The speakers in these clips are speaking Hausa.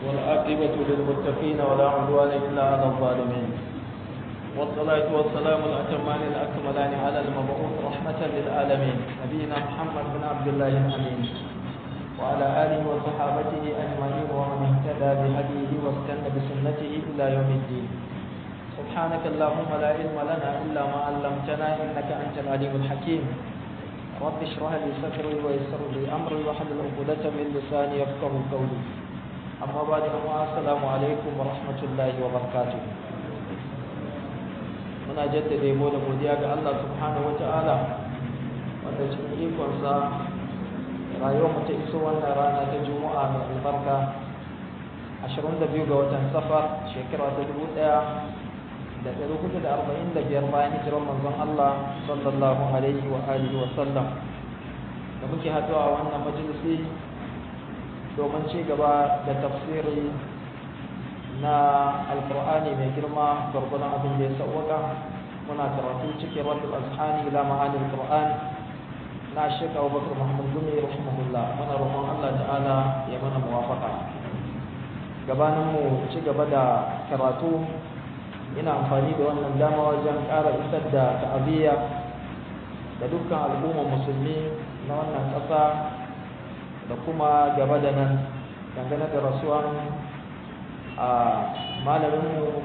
والعاقبة للمتقين ولا عدوان إلا على الظالمين والصلاة والسلام الأتمان الأكملان على المبعوث رحمة للعالمين نبينا محمد بن عبد الله الأمين وعلى آله وصحابته أجمعين ومن اهتدى بهديه واستنى بسنته إلى يوم الدين سبحانك اللهم لا علم لنا إلا ما علمتنا إنك أنت العليم الحكيم رب اشرح لي صدري ويسر لي أمري واحلل عقدة من لساني يفقه قولي أما بعد السلام عليكم ورحمة الله وبركاته muna jaddada yabo da godiya ga Allah subhanahu wata'ala wanda cikin ikonsa rayuwar mu ta iso wannan rana ta juma'a mai albarka 22 ga watan safar shekara ta 1445 bayan hijirar manzon Allah sallallahu alaihi wa alihi wa sallam da muke haɗuwa a wannan majalisi domin ci gaba da tafsiri na alkur'ani mai girma gwargwadon abin da ya sauwaka muna karatu cikin rabbul azhani ila ma'anil qur'an na sheka abubakar muhammad gumi rahimahullah muna roƙon allah ta'ala ya mana muwafaka gabanin mu ci gaba da karatu ina amfani da wannan dama wajen ƙara isar da ta'aziyya da dukkan al'ummar musulmi na wannan ƙasa da kuma gaba da nan dangane da rasuwan a malaminmu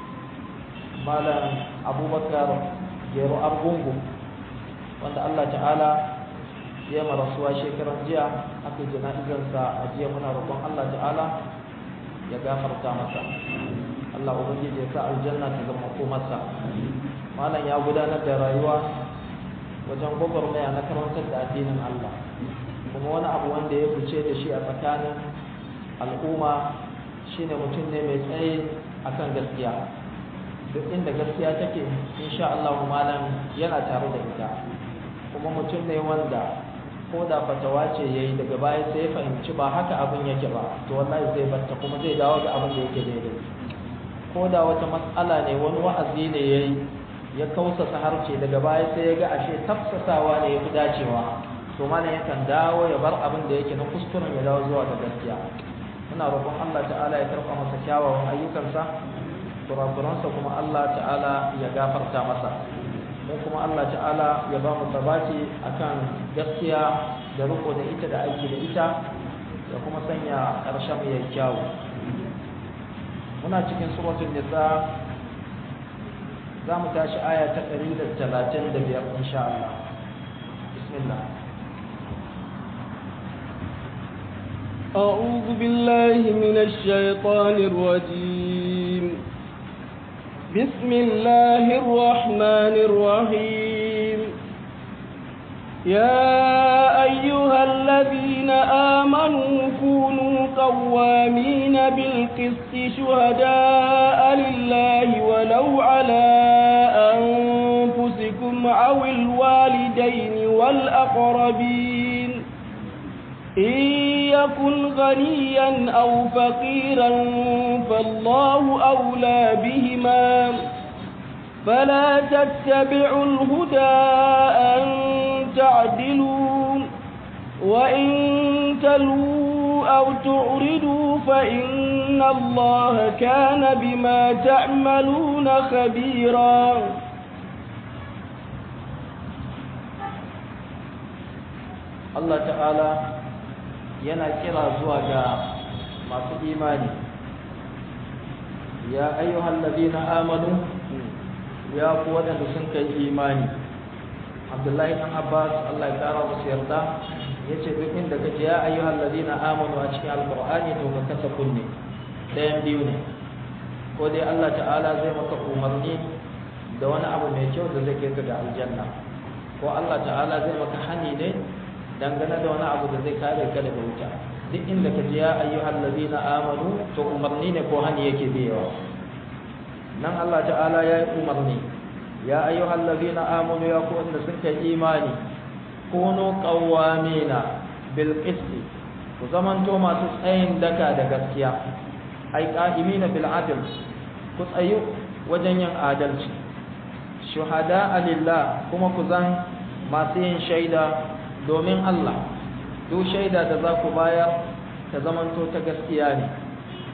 malam abubakar gero argungu wanda allah ta'ala ya marasuwa shekaran jiya aka jana'izarsa a jiya muna roƙon allah ta'ala ya gafarta masa allah ubangiji ya sa aljanna ta zama komarsa malam ya gudanar da rayuwa wajen gwagwarmaya na karantar da addinin allah kuma wani abu wanda ya fice da shi a tsakanin al'umma shine mutum ne mai tsaye akan gaskiya duk inda gaskiya take insha Allah malam yana tare da ita kuma mutum ne wanda ko da fatawa ce yayi daga baya sai ya fahimci ba haka abin yake ba to wallahi zai batta kuma zai dawo ga abin da yake daidai ko da wata matsala ne wani wa'azi ne yayi ya kausasa harce daga baya sai ya ga ashe tafsasawa ne ya fi dacewa to malam yakan dawo ya bar abin da yake na kuskuren ya dawo zuwa ga gaskiya muna roƙon Allah ta'ala ya karɓa masa kyawawan ayyukansa kurakuransa kuma Allah ta'ala ya gafarta masa mu kuma Allah ta'ala ya ba mu sabati akan gaskiya da riko da ita da aiki da ita da kuma sanya ƙarshen mu yayi kyawu muna cikin suratul nisa za mu tashi aya ta 135 insha Allah bismillah أعوذ بالله من الشيطان الرجيم بسم الله الرحمن الرحيم يا أيها الذين آمنوا كونوا قوامين بالقسط شهداء لله ولو على أنفسكم أو الوالدين والأقربين إن يكن غنيا أو فقيرا فالله أولى بهما فلا تتبعوا الهدى أن تعدلوا وإن تلووا أو تعرضوا فإن الله كان بما تعملون خبيرا الله تعالى yana kira zuwa ga masu imani ya ayyuhal ladina amanu ya ku wadanda sun kai imani abdullahi dan abbas Allah ya kara musu yarda yace duk inda kaje ya ayyuhal ladina amanu a cikin alqur'ani to ka kasa kunne dayan biyu ne ko dai Allah ta'ala zai maka umarni da wani abu mai kyau da zai kai ka ga aljanna ko Allah ta'ala zai maka hani ne dangane da wani abu da zai kare ka daga wuta duk inda ka ji ya ayyuhal ladina amanu to umarni ne ko hani yake biyawa nan Allah ta'ala ya yi umarni ya ayyuhal ladina amanu ya ku wanda suka yi imani kunu qawwamina bil qisti ku zamanto masu tsayin daka da gaskiya ai qa'imina bil adl ku tsayu wajen yin adalci shuhada lillah kuma ku zan masu yin shaida domin Allah duk shaida da za ku bayar ta zamanto ta gaskiya ne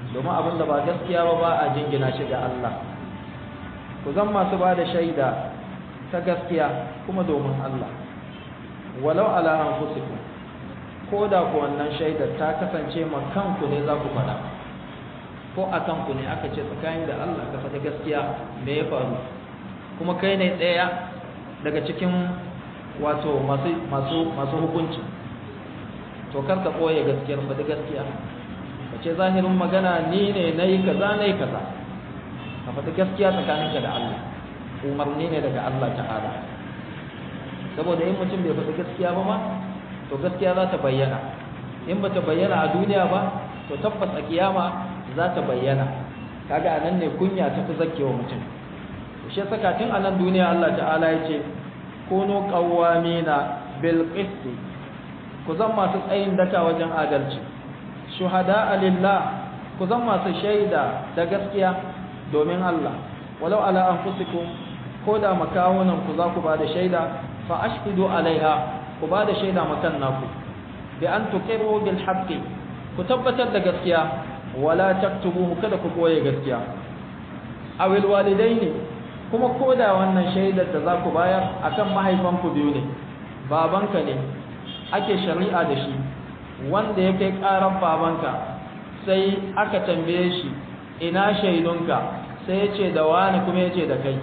domin abin da ba gaskiya ba ba a jingina shi ga Allah ku zan masu ba da shaida ta gaskiya kuma domin Allah walau ala anfusikum ko da ku wannan shaidar ta kasance ma kanku ne za ku faɗa ko a kanku ne aka ce tsakanin da Allah ka faɗi gaskiya me ya faru kuma kai ne ɗaya daga cikin wato masu masu masu hukunci to kar ka ɓoye gaskiyar faɗi gaskiya ka ce zahirin magana ni ne na yi kaza na yi kaza ka faɗi gaskiya tsakaninka da Allah umarni ne daga Allah ta'ala saboda in mutum bai faɗi gaskiya ba ma to gaskiya za ta bayyana in ba ta bayyana a duniya ba to tabbas a kiyama za ta bayyana kaga anan ne kunya ta fi zakewa mutum shi saka tun anan duniya Allah ta'ala ya ce kunu qawwamina bil qist ku zan masu tsayin daka wajen adalci shuhada lillah ku zan masu shaida da gaskiya domin Allah walau ala anfusikum ko da makawunan ku za ku ba da shaida fa ashhidu alaiha ku ba da shaida makan naku bi an tuqiru bil haqqi ku tabbatar da gaskiya wala taktubuhu kada ku koye gaskiya awil walidaini kuma koda wannan shaidar da za ku bayar akan mahaifanku biyu ne babanka ne ake shari'a da shi wanda ya kai karan babanka sai aka tambaye shi ina shaidunka sai ya ce da wani kuma ya ce da kai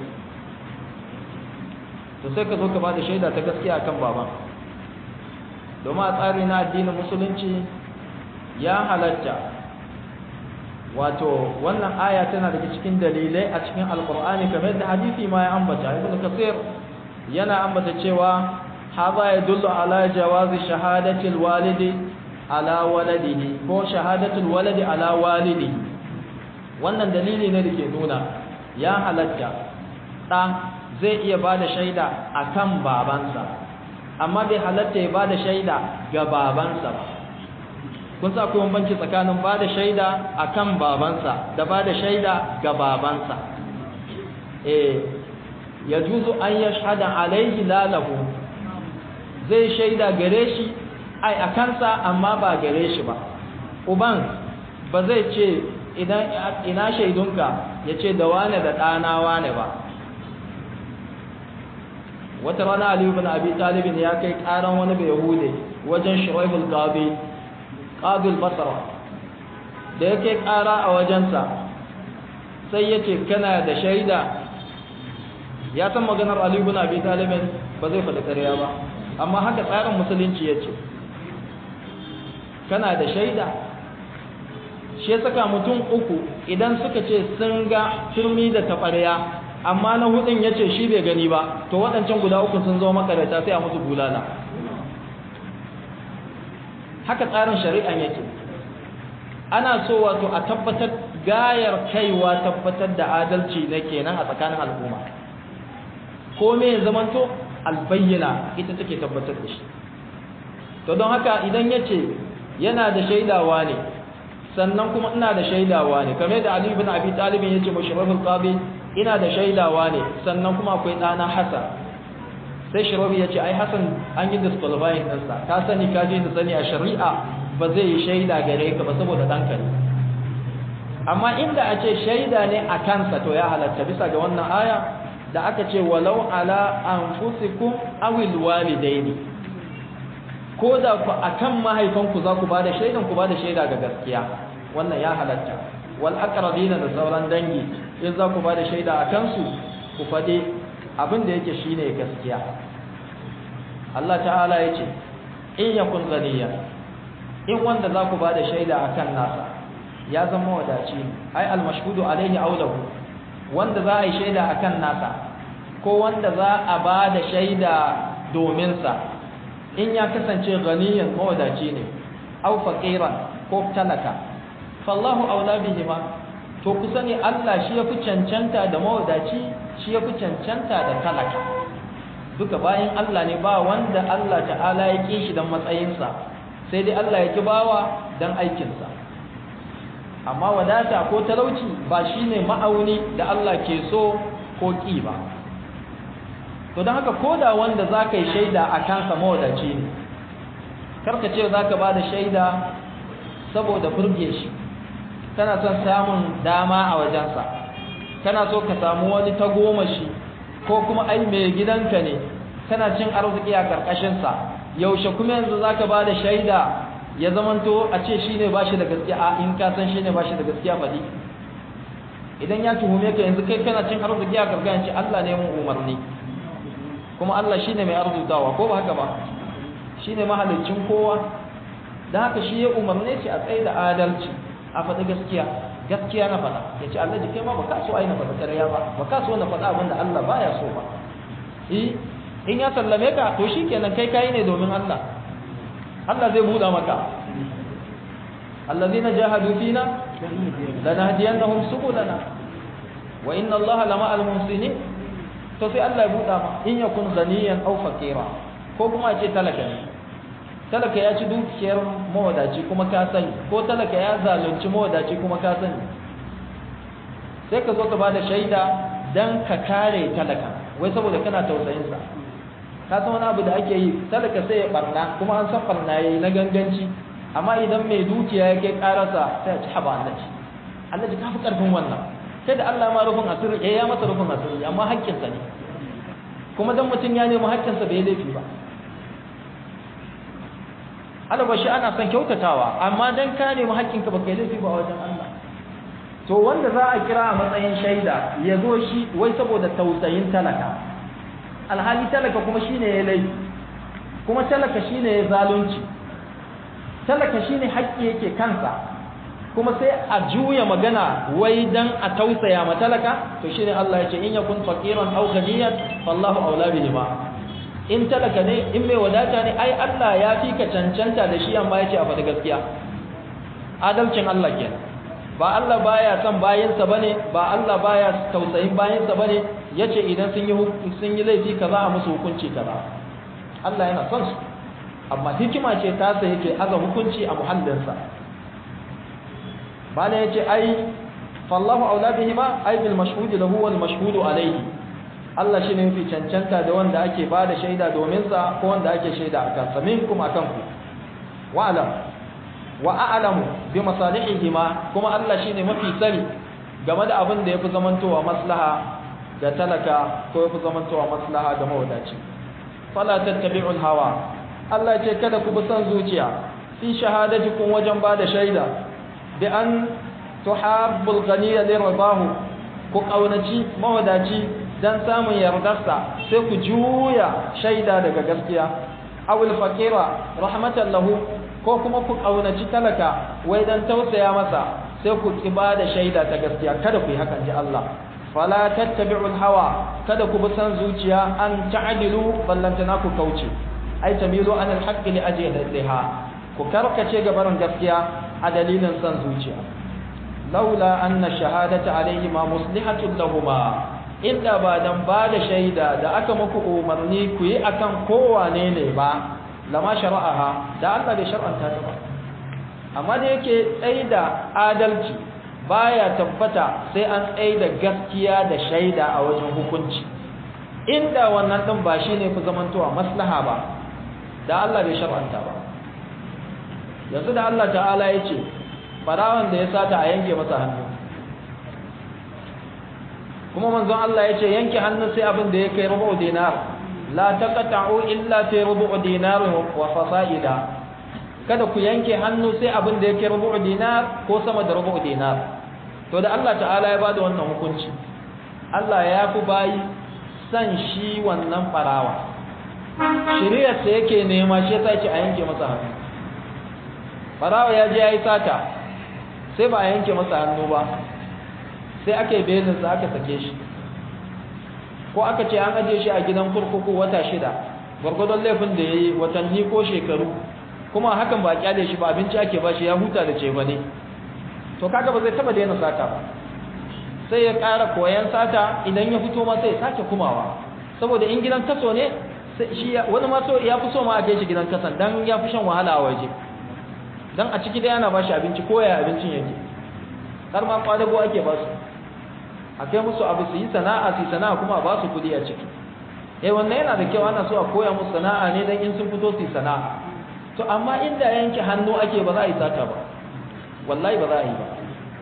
to sai ka zo ka ba da shaida ta gaskiya akan baban domin a tsari na addinin musulunci ya halatta wato wannan aya tana daga cikin dalilai a cikin alkur'ani kamar yadda hadisi ma ya ambata ibn kasir yana ambata cewa haba ya dullu ala jawazi shahadati alwalidi ala waladihi ko shahadatu alwalidi ala walidi wannan dalili ne dake nuna ya halatta da zai iya bada shaida akan babansa amma bai halatta ya bada shaida ga babansa ba kun sa akwai bambanci tsakanin bada shaida akan babansa da bada shaida ga babansa eh yajuzu an yashhada alaihi lalahu zai shaida gare shi ai a kansa amma ba gare shi ba uban ba zai ce idan ina shaidunka ya ce da wane da ɗana wane ba wata rana aliyu bin abi talibin ya kai ƙaran wani bai yahude wajen shiraibul qabi qabil basra da ya kai ƙara a wajensa sai ya ce kana da shaida ya san maganar aliyu bin abi talibin ba zai faɗi ƙarya ba amma haka tsarin musulunci ya ce kana da shaida shi ya saka mutum uku idan suka ce sun ga turmi da taɓarya amma na hudun ya ce shi bai gani ba to waɗancan guda uku sun zo makarata sai a musu bulala haka tsarin shari'an yake ana so wato a tabbatar gayar kaiwa tabbatar da adalci ne kenan a tsakanin al'umma ko me ya zamanto albayyana ita take tabbatar da shi to don haka idan ya ce yana da shaidawa ne sannan kuma ina da shaidawa ne kamar da Ali ibn Abi Talib ya ce mushrafil qabi ina da shaidawa ne sannan kuma akwai ɗana Hassan sai shirabi ya ce ai Hassan an yi disqualifying ɗinsa ka sani ka je da sani a shari'a ba zai yi shaida gare ka ba saboda ɗanka ne amma inda a ce shaida ne a kansa to ya halatta bisa ga wannan aya da aka ce walau ala anfusikum awil walidaini ko da ku akan mahaifanku za ku bada shaidan ku bada shaida ga gaskiya wannan ya halatta wal aqrabina da sauran dangi in za ku bada shaida a kansu ku fade abin da yake shine gaskiya Allah ta'ala yace in yakun ghaniya in wanda za ku bada shaida akan nasa ya zama wadaci ai al mashhudu alaihi aulahu wanda za a yi shaida akan nasa ko wanda za a bada shaida domin sa in ya kasance ganiyan mawadaci ne aw faqiran ko talaka fallahu aula bihima to ku sani Allah shi yafi cancanta da mawadaci shi yafi cancanta da talaka duka bayan Allah ne ba wanda Allah ta'ala ya ki shi dan matsayinsa sai dai Allah ya ki bawa dan aikinsa amma wadata ko talauci ba shine ma'auni da Allah ke so ko ki ba to don haka ko da wanda za ka yi shaida a kansa mawadaci ne karka ce za ka ba da shaida saboda burge shi kana son samun dama a wajensa kana so ka samu wani tagomashi ko kuma ai mai gidanka ne kana cin arziki a karkashinsa yaushe kuma yanzu za ka ba da shaida ya zamanto a ce shi ne ba shi da gaskiya a in ka san shi ne ba shi da gaskiya faɗi idan ya tuhume ka yanzu kai kana cin arziki a karkashin Allah ne mun umarni kuma Allah shi ne mai arzutawa ko ba haka ba shi ne mahalicin kowa da haka shi ya umarne shi a tsaye da adalci a faɗi gaskiya gaskiya na faɗa ya ce Allah jikai ma ba ka so ai na faɗa ƙarya ba ba ka so na faɗa abin da Allah baya so ba in ya sallame ka to shi kenan kai kayi ne domin Allah Allah zai buɗa maka allazina jahadu fina lanahdiyannahum subulana wa inna Allah lama al-muhsinin to sai Allah ya buɗa ma in yakun ghaniyan aw faqira ko kuma ce talaka ne talaka ya ci dukiyar mawadaci kuma ka sani ko talaka ya zalunci mawadaci kuma ka sani sai ka zo ka bada shaida dan ka kare talaka wai saboda kana tausayin sa ka san wani abu da ake yi talaka sai ya barna kuma an san barna yayi na ganganci amma idan mai dukiya yake karasa sai ya ci haba Allah ci Allah ji kafi karfin wannan sai da Allah ma rufin asiri ya ya masa rufin asiri amma haƙƙinsa ne kuma dan mutum ya nemi haƙƙinsa bai laifi ba albashi ana son kyautatawa amma dan ka nemi haƙƙinka baka yi laifi ba wajen Allah to wanda za a kira a matsayin shaida ya zo shi wai saboda tausayin talaka alhali talaka kuma shine ya laifi kuma talaka shine ya zalunci talaka shine haƙƙi yake kansa kuma sai a juya magana wai dan a tausaya ma talaka to shine Allah ya ce in yakun faqiran aw ghaniyan fallahu aula bihima in talaka ne in mai wadata ne ai Allah ya fi ka cancanta da shi amma ya ce a faɗi gaskiya adalcin Allah kenan ba Allah baya son bayinsa bane ba Allah baya tausayin bayinsa bane yace idan sun yi sun yi laifi kaza a musu hukunci kaza Allah yana son su amma hikima ce ta sa yake aza hukunci a muhallinsa bala yace ai fallahu aula bihima ai bil mashhud lahu wal mashhud alayhi Allah shi ne mafi cancanta da wanda ake ba da shaida domin sa ko wanda ake shaida a kansa minkum akan ku wa alam wa a'lamu bi masalihihima kuma Allah shine mafi sani game da abin da yafi zamantowa maslaha ga talaka ko yafi zamantowa maslaha ga mawadaci fala tattabi'ul hawa Allah ce kada ku bi san zuciya fi shahadatikum wajen ba da shaida bi an tuhabbul ghaniya li ridahu ku kaunaci mawadaci dan samun yardarsa sai ku juya shaida daga gaskiya awil faqira rahmatan lahu ko kuma ku kaunaci talaka wai dan tausaya masa sai ku da shaida ta gaskiya kada ku yi hakan ji Allah fala tattabi'ul hawa kada ku bi san zuciya an ta'dilu ballantana ku kauce ai tamilu an alhaqqi li ajliha ku karkace ga barin gaskiya a dalilin san zuciya laula anna shahadata alayhi ma muslihatun lahumma inda ba dan ba da shaida da aka muku umarni ku yi akan kowane ne ba lama shara'aha da Allah bai shar'anta ta ba amma da yake tsaida adalci baya tabbata sai an tsaida gaskiya da shaida a wajen hukunci inda wannan din ba shine ku zamantowa maslaha ba da Allah bai shar'anta ba yanzu da Allah ta'ala ya ce farawan da ya sata a yanke masa hannu kuma manzon Allah ya ce yanke hannu sai abin da ya kai rubu dinar la taqta'u illa fi rubu dinar wa fasaida kada ku yanke hannu sai abin da ya kai rubu dinar ko sama da rubu dinar to da Allah ta'ala ya bada wannan hukunci Allah ya fi bayi san shi wannan farawa shiriyar sa yake nema shi yasa yake a yanke masa hannu farawa ya je yayi sata sai ba a yanke masa hannu ba sai aka yi belinsa aka sake shi ko aka ce an ajiye shi a gidan kurkuku wata shida gwargwadon laifin da ya yi watanni ko shekaru kuma hakan ba a kyale shi ba abinci ake ba shi ya huta da ce ba ne to kaga ba zai taba daina sata ba sai ya ƙara koyan sata idan ya fito ma sai ya sake kumawa saboda in gidan kaso ne shi wani ma ya fi so ma a kai shi gidan kasan dan ya fi shan wahala a waje dan a ciki da yana ba shi abinci ko ya abincin yake har ma kwadago ake ba su a kai musu abu su yi sana'a su yi sana'a kuma ba su kudi a ciki eh wannan yana da kyau ana so a koya musu sana'a ne dan in sun fito su yi sana'a to amma inda yanke hannu ake ba za a yi sata ba wallahi ba za a yi ba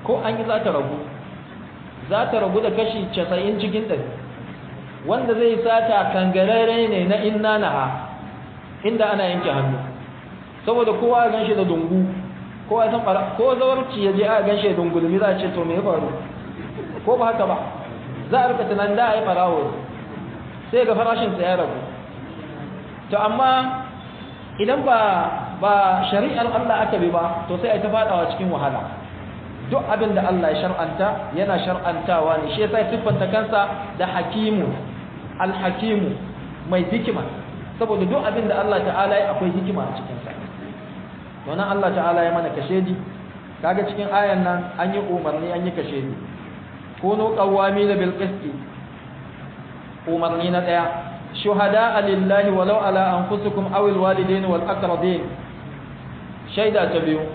ko an yi za ta ragu za ta ragu da kashi 90 cikin ɗari wanda zai sata kangararre ne na inna naha inda ana yanke hannu saboda kowa ya ganshi da dungu kowa san fara ko zawarci ya je a ganshi da dungulmi za a ce to me ya faru ko ba haka ba za a rika tunan da a yi farawo sai ga farashin sa ya ragu to amma idan ba ba shari'ar Allah aka bi ba to sai a ta fadawa cikin wahala duk abin da Allah ya shar'anta yana shar'antawa ne shi yasa siffanta kansa da hakimu alhakimu mai hikima saboda duk abin da Allah ta'ala ya akwai hikima a cikin sa wannan Allah ta'ala ya mana kashedi kaga cikin ayan nan an yi umarni an yi kashedi kunu qawwamin bil qisti umarni na daya shuhada lillahi walau ala anfusikum aw al walidain wal aqrabin shaida ta biyu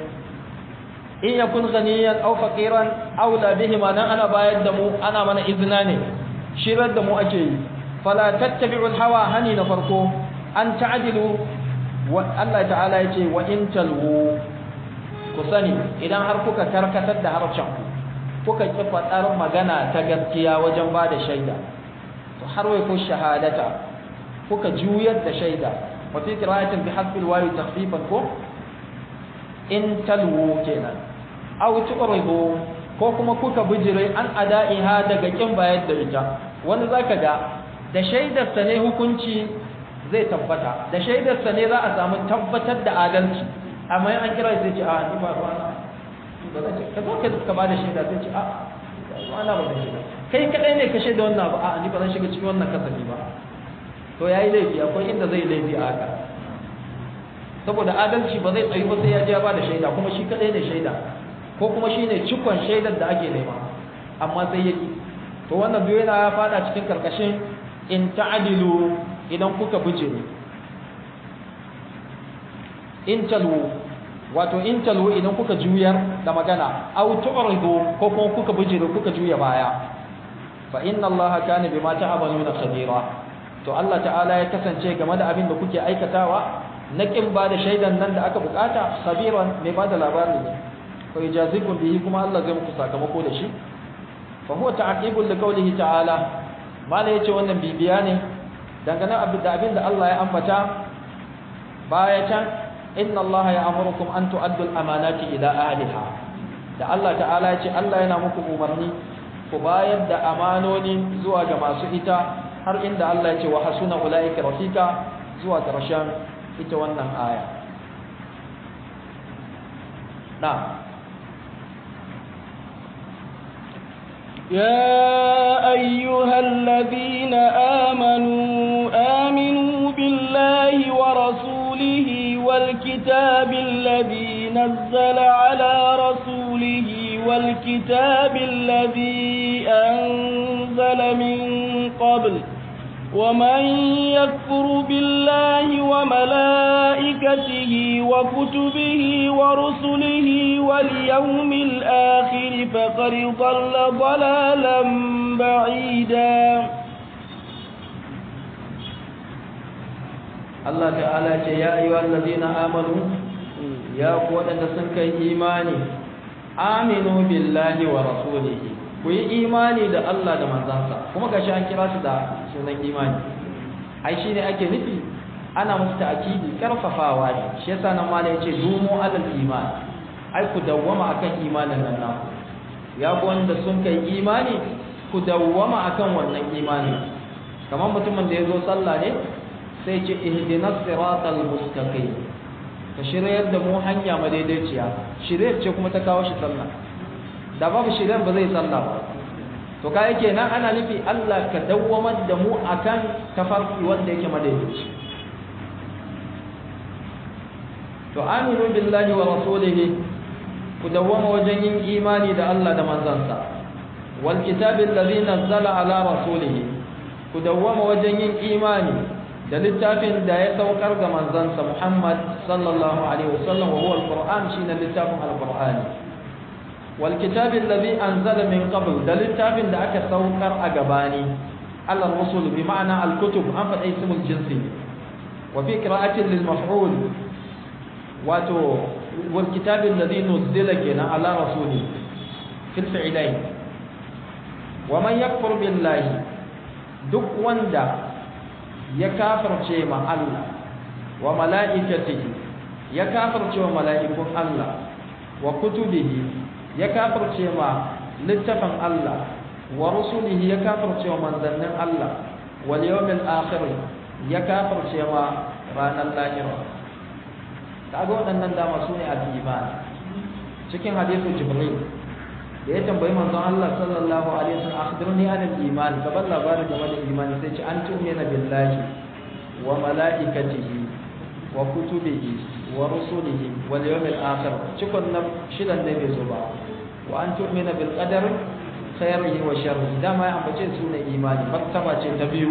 in yakun ghaniyan aw faqiran aw la bihima nan ana bayar da mu ana mana izina ne shirar da mu ake yi fala tattabi'ul hawa hani na farko an ta'dilu wa Allah ta'ala yace wa in talwu ku sani idan har kuka karkatar da harshen ku kuka ki fadar magana ta gaskiya wajen ba da shaida to har wai ku shahadata kuka juyar da shaida wa fi qira'atin bi hasbi alwawi takhfifan ko in talwu kenan aw tuqribu ko kuma kuka bijire an ada'iha daga kin bayar da ita wani zaka ga da shaidarsa ne hukunci zai tabbata da shaidarsa ne za a samu tabbatar da adalci amma an kira sai ce a ni ba ruwana ba zan ce ka zo ka ka bada shaida sai ce a ruwana ba zan shiga kai kadai ne ka shaida wannan ba a ni ba zan shiga cikin wannan kasafi ba to yayi laifi akwai inda zai laifi a haka saboda adalci ba zai tsayi ba sai ya je ya bada shaida kuma shi kadai ne shaida ko kuma shine cikon shaidar da ake nema amma sai yaki to wannan biyu yana fada cikin karkashin in ta'dilu idan kuka bijire in talwu wato in talwu idan kuka juyar da magana aw tu'ridu ko kuma kuka bijire kuka juya baya fa inna allaha kana bima ta'maluna khabira to Allah ta'ala ya kasance game da abin da kuke aikatawa na kin ba da shaidan nan da aka bukata khabiran mai ba da labari ne fa yajazikum bihi kuma Allah zai muku sakamako da shi fa huwa ta'qibul li qawlihi ta'ala mala yace wannan bibiya ne dangane da abin da Allah ya ambata baya can inna Allah ya'murukum an tu'addu al-amanati ila ahliha da Allah ta'ala yace Allah yana muku umarni ku bayar da amanoni zuwa ga masu ita har inda Allah yace wa hasuna ulaika rafika zuwa karshen ita wannan aya na'am يا أيها الذين آمنوا آمنوا بالله ورسوله والكتاب الذي نزل على رسوله والكتاب الذي أنزل من قبل ومن يكفر بالله وملائكته وكتبه ورسله واليوم الآخر فقد ضل ضلالا بعيدا Allah ta'ala ce ya ayyuhal ladina amanu ya ku wadanda sun kai imani aminu billahi wa rasulihi ku yi imani da Allah da manzansa kuma gashi an kira su da sunan imani ai shine ake nufi ana musu ta'kidi karfafawa ne shi yasa nan malai yace dumu alal iman ai ku dawwama akan imanin nan naku ya ku wanda sun kai imani ku dawwama akan wannan imani kamar mutumin da ya zo sallah ne sai ce ihdinas siratal mustaqim ka shiryar da mu hanya madaidaiciya shiryar ce kuma ta kawo shi sallah da babu shiryar ba zai sallah ba to kai kenan ana nufi Allah ka dawwamar da mu akan tafarki wanda yake madaidaici to aminu billahi wa rasulihi ku dawwama wajen yin imani da Allah da manzansa wal kitabil ladhi nazzala ala rasulihi ku dawwama wajen yin imani da littafin da ya saukar ga manzansa Muhammad sallallahu alaihi wasallam wa huwa al-Qur'an shine littafin al-Qur'ani wal kitab alladhi anzala min qabl da littafin da aka saukar a gabani Allah rusul bi ma'ana al-kutub an faɗa ismul jinsi wa fi qira'atin lil maf'ul wato wal kitab alladhi nuzila kenan ala rasuli fil fi'lai wa man yakfur billahi duk wanda ya kafirce ma Allah wa mala'ikatihi ya kafirce wa mala'ikun Allah wa kutubihi ya kafirce ma littafin Allah wa rusulihi ya kafirce wa manzannin Allah wal yawmil akhir ya kafirce ma ranar lahira kaga waɗannan dama su ne al-iman cikin hadisin jibril da ya tambayi manzon Allah sallallahu alaihi wasallam akhbirni an al-iman gaban labarin game da imani sai ce an tu'mina billahi wa malaikatihi wa kutubihi wa rusulihi wal yawmil akhir cikon na shidan ne bai zo ba wa an tu'mina bil qadar khairihi wa sharrihi dama ya ambace su ne imani martaba ce ta biyu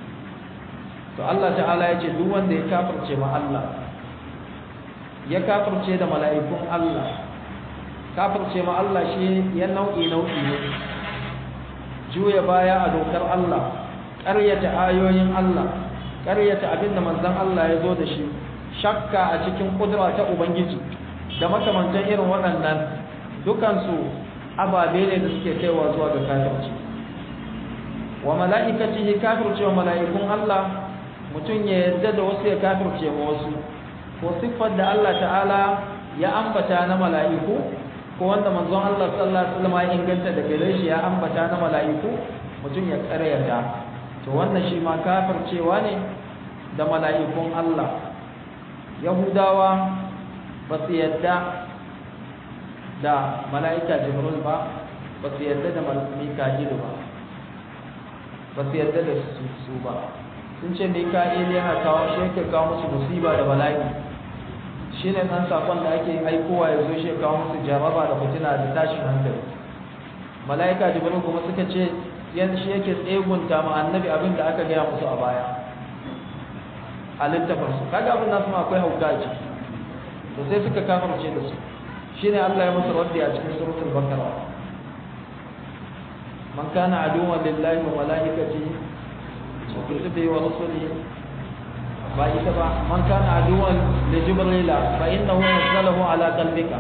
to Allah ta'ala ya ce duk wanda ya kafirce ma Allah ya kafirce da mala'ikun Allah kafirce ma Allah shi ya nau'i nau'i ne juya baya a dokar Allah ƙaryata ayoyin Allah ƙaryata abinda manzon Allah ya zo da shi shakka a cikin kudura ta ubangiji da makamantan irin waɗannan dukansu ababe ne da suke kaiwa zuwa ga kafirci wa mala'ikatihi kafirce wa mala'ikun Allah mutum ya yarda da wasu ya kafirce ma wasu ko siffar da Allah ta'ala ya ambata na mala'iku ko wanda manzon Allah sallallahu alaihi wasallam ya inganta da gare shi ya ambata na mala'iku mutum ya karyata to wannan shi ma kafircewa ne da mala'ikun Allah yahudawa ba su yadda da mala'ika jibril ba ba su yadda da mika'il ba ba su yadda da su ba sun ce mika'il yana kawo shi yake kawo musu musiba da bala'i shi ne ɗan saƙon da ake aikowa ya zo shi kawo musu jaraba da fitina da tashin hankali mala'ika jibril kuma suka ce yan shi yake tsegunta ma annabi abin da aka gaya musu a baya a littafin su kaga abin nasu ma akwai hauka a ciki to sai suka kafarce da su shine Allah ya musu raddi a cikin suratul baqara man kana aduwwan lillahi wa malaikatihi wa kutubihi wa rusulihi ba ita ba man kana aduwan li jibrila fa innahu nazzalahu ala qalbika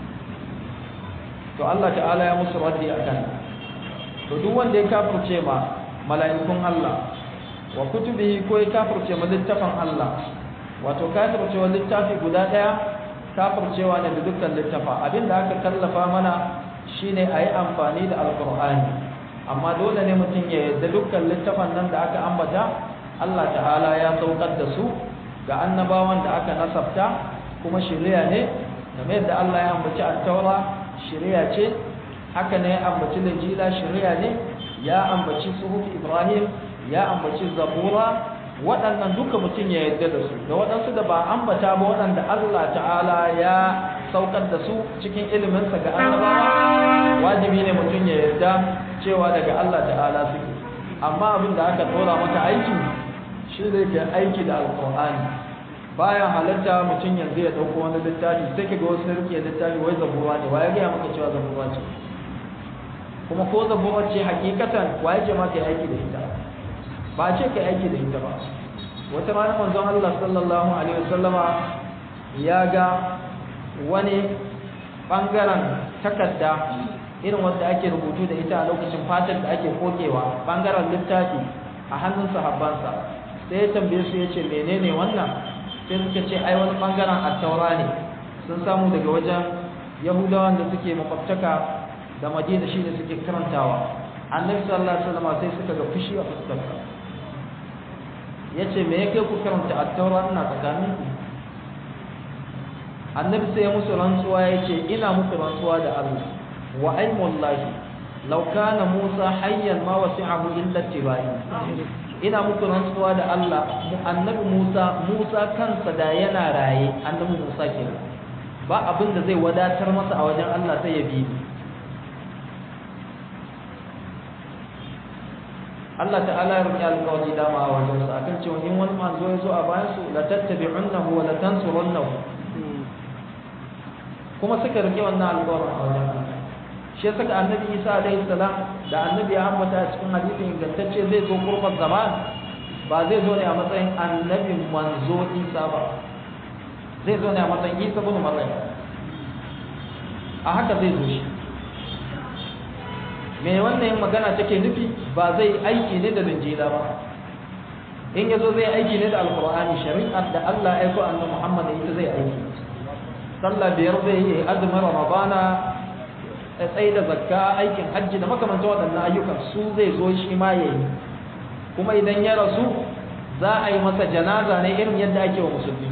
to Allah ta'ala ya musu raddi akan to duk wanda ya kafirce ma mala'ikun Allah wa kutubihi ko ya kafirce ma littafin Allah wato kafirce wa littafi guda daya kafircewa ne da dukkan littafa abinda aka kallafa mana shine ayi amfani da alqur'ani amma dole ne mutum ya yarda dukkan littafan nan da aka ambata Allah ta'ala ya saukar da su ga annabawan da aka nasabta kuma shari'a ne game da Allah ya ambaci at-taura shari'a ce haka ne ya ambaci linjila shari'a ne ya ambaci suhuf ibrahim ya ambaci zabura waɗannan duka mutum ya yarda da su da waɗansu da ba ambata ba waɗanda Allah ta'ala ya saukar da su cikin iliminsa ga annabawa wajibi ne mutum ya yarda cewa daga Allah ta'ala suke amma abin da aka tsora maka aiki shi ne ke aiki da alƙur'ani bayan halatta mutum yanzu ya ɗauko wani littafi sai ka ga wasu rike littafi wai zabura ne waye gaya maka cewa zabura ce kuma ko zabura ce hakikatan waye ce maka aiki da ita ba ce ka aiki da ita ba wata rana manzon Allah sallallahu alaihi wasallama ya ga wani bangaren takarda irin wanda ake rubutu da ita a lokacin fatan da ake kokewa bangaren littafi a hannun sahabbansa sai ya tambaye su ya ce menene wannan sai suka ce ai wani bangaren attaura ne sun samu daga wajen yahudawan da suke makwabtaka da madina shi ne suke karantawa annabi sallallahu alaihi wasallam sai suka ga fushi a fuskarsa ya ce me yake ku karanta attaura ina tsakanin ku annabi sai ya musu rantsuwa ya ce ina musu rantsuwa da Allah wa aimullahi law kana Musa hayyan ma wasi'ahu illa tibai ina muku rantsuwa da Allah annabi Musa Musa kansa da yana raye annabi Musa kenan ba abin da zai wadatar masa a wajen Allah sai ya bi Allah ta'ala ya rubuta alƙawari dama a wajen sa akan cewa in wani manzo ya zo a bayan su la tattabi'unnahu wa la tansurunnahu kuma suka rike wannan alƙawarin a wajen Allah shi ya saka annabi Isa alaihi salam da annabi ya ambata a cikin hadisin ingantacce zai zo kurban zaman ba zai zo ne a matsayin annabi manzo Isa ba zai zo ne a matsayin Isa bin Maryam a haka zai zo shi me wannan magana take nufi ba zai aiki ne da linjila ba in yazo zai aiki ne da alqur'ani shari'ar da Allah ya aiko annabi Muhammad ita zai aiki sallah biyar zai yi azumin ramadana tsaye da zakka aikin hajji da makamantan waɗannan ayyukan su zai zo shi ma yayi kuma idan ya rasu za a yi masa janaza ne irin yadda ake wa musulmi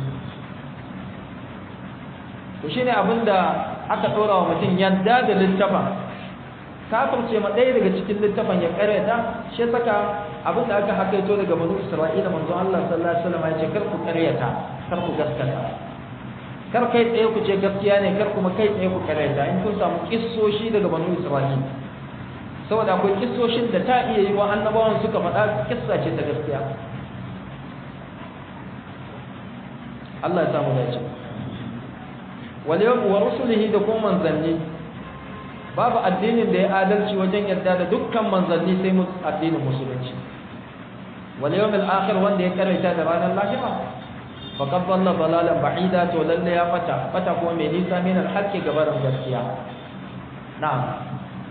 to shine abinda aka ɗora wa mutum yadda da littafin kafirce ma ɗaya daga cikin littafin ya karyata shi saka abin da aka hakaito daga banu isra'ila manzo Allah sallallahu alaihi wasallam ya ce kar ku karyata kar ku gaskata kar kai tsaye ku ce gaskiya ne kar kuma kai tsaye ku karyata in kun samu kissoshi daga banu isra'ila saboda akwai kissoshin da ta iya yi wa annabawan suka faɗa kissa ce ta gaskiya Allah ya samu dace wal wa rusulihi da kuma manzanni babu addinin da ya adalci wajen yarda da dukkan manzanni sai mu addinin musulunci wal yawmil akhir wanda ya karanta da ranar lahira faqad dalla dalalan ba'ida to lalle ya fata fata kuma mai nisa min al-haqqi gabaran gaskiya na'am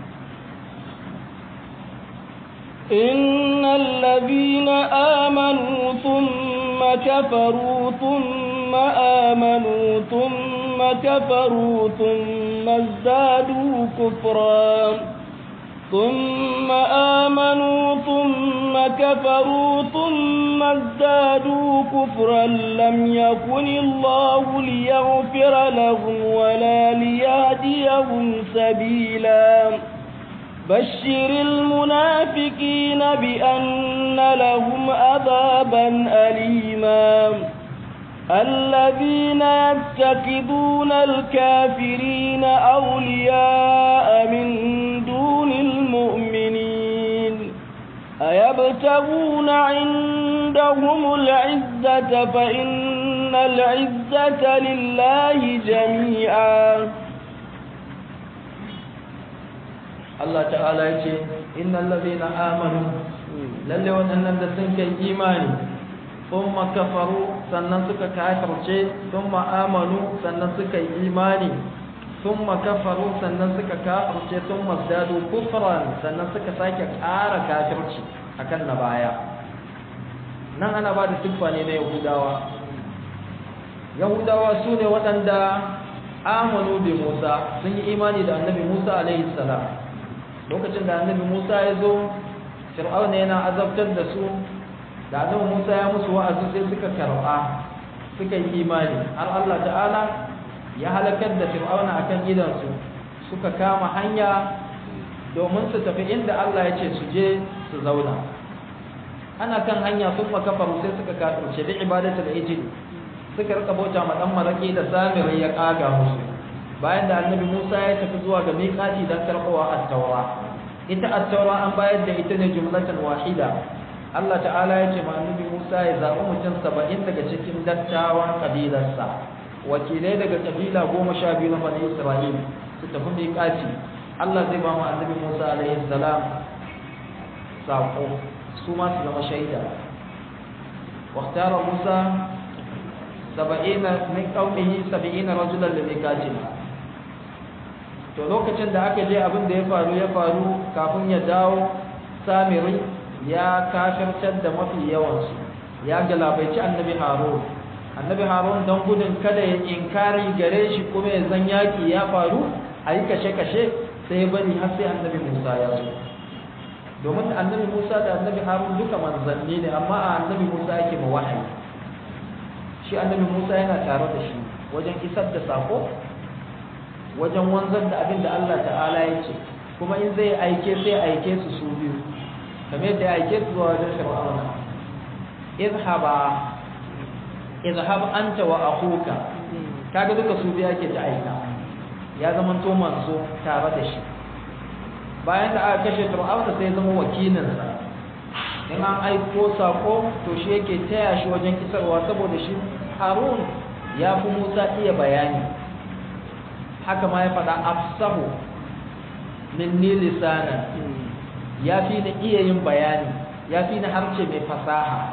إن الذين آمنوا ثم كفروا ثم آمنوا ثم كفروا ثم ازدادوا كفرا ثم آمنوا ثم كفروا ثم ازدادوا كفرا لم يكن الله ليغفر لهم ولا ليهديهم سبيلا بشر المنافقين بأن لهم عذابا أليما الذين يتخذون الكافرين أولياء من دون المؤمنين أيبتغون عندهم العزة فإن العزة لله جميعا Allah ta'ala ya ce innal ladina amanu lalle waɗannan da sun kai imani thumma kafaru sannan suka kafirce thumma amanu sannan suka yi imani thumma kafaru sannan suka kafirce thumma zadu kufran sannan suka sake ƙara kafirci akan na baya nan ana ba da siffa ne na yahudawa yahudawa su ne waɗanda amanu bi musa sun yi imani da annabi musa alaihi salam lokacin da annabi Musa ya zo Fir'auna yana azabtar da su da annabi Musa ya musu wa'azi sai suka karɓa suka yi imani har Allah ta'ala ya halakar da Fir'auna akan gidansu suka kama hanya domin su tafi inda Allah ya ce su je su zauna ana kan hanya sun makafaru sai suka kafirce bi ibadatu da ijil suka rika bauta ma dan maraki da samiri ya kaga musu bayan da annabi Musa ya tafi zuwa ga miƙati don karɓowa at-taura ita at-taura an bayar da ita ne jumlatan wahida Allah ta'ala ya ce ma annabi Musa ya zaɓi mutum saba'in daga cikin dattawan ƙabilarsa wakilai daga ƙabila goma sha biyu na bani Isra'il su tafi miƙati Allah zai ba mu annabi Musa alaihi salam saƙo su ma su zama shaida واختار موسى سبعين من قومه سبعين رجلا لميقاتنا to lokacin da aka je abin da ya faru ya faru kafin ya dawo samiri ya kafirtar da mafi yawansu ya galabaici annabi harun annabi harun don gudun kada ya inkari gare shi kuma ya zan yaki ya faru a yi kashe-kashe sai bari har sai annabi musa ya zo domin annabi musa da annabi harun duka manzanni ne amma a annabi musa yake ma wahayi shi annabi musa yana tare da shi wajen isar da sako wajen wanzar da abin da Allah ta'ala ya ce kuma in zai aike sai aike su su biyu kamar yadda ya aike su zuwa wajen fir'auna izhaba izhab anta wa akhuka kaga duka su biyu ake ta aika ya zama to manzo tare da shi bayan da aka kashe fir'auna sai zama wakilinsa in an aiko sako to shi yake taya shi wajen isarwa saboda shi harun ya fi musa iya bayani haka ma ya faɗa afsahu minni lisana ya fi ni iya yin bayani ya fi ni harce mai fasaha